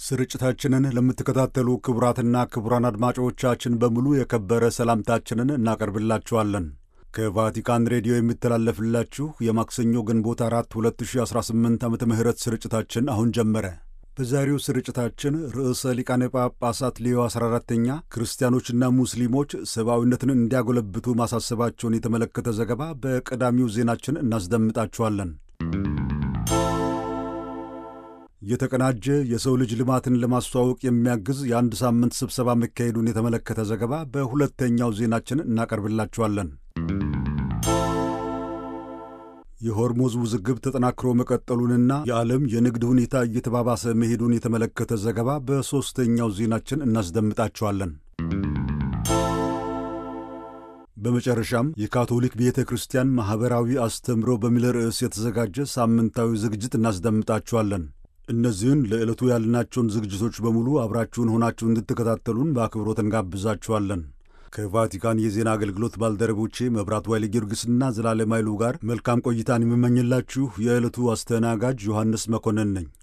ስርጭታችንን ለምትከታተሉ ክቡራትና ክቡራን አድማጮቻችን በሙሉ የከበረ ሰላምታችንን እናቀርብላችኋለን። ከቫቲካን ሬዲዮ የሚተላለፍላችሁ የማክሰኞ ግንቦት አራት 2018 ዓመተ ምህረት ስርጭታችን አሁን ጀመረ። በዛሬው ስርጭታችን ርዕሰ ሊቃነ ጳጳሳት ሌዮ 14ተኛ ክርስቲያኖችና ሙስሊሞች ሰብአዊነትን እንዲያጎለብቱ ማሳሰባቸውን የተመለከተ ዘገባ በቀዳሚው ዜናችን እናስደምጣችኋለን። የተቀናጀ የሰው ልጅ ልማትን ለማስተዋወቅ የሚያግዝ የአንድ ሳምንት ስብሰባ መካሄዱን የተመለከተ ዘገባ በሁለተኛው ዜናችን እናቀርብላችኋለን። የሆርሙዝ ውዝግብ ተጠናክሮ መቀጠሉንና የዓለም የንግድ ሁኔታ እየተባባሰ መሄዱን የተመለከተ ዘገባ በሦስተኛው ዜናችን እናስደምጣችኋለን። በመጨረሻም የካቶሊክ ቤተ ክርስቲያን ማኅበራዊ አስተምሮ በሚል ርዕስ የተዘጋጀ ሳምንታዊ ዝግጅት እናስደምጣችኋለን። እነዚህን ለዕለቱ ያልናቸውን ዝግጅቶች በሙሉ አብራችሁን ሆናችሁ እንድትከታተሉን በአክብሮት እንጋብዛችኋለን። ከቫቲካን የዜና አገልግሎት ባልደረቦቼ መብራት ዋይሌ ጊዮርጊስና ዘላለም ኃይሉ ጋር መልካም ቆይታን የምመኝላችሁ የዕለቱ አስተናጋጅ ዮሐንስ መኮንን ነኝ።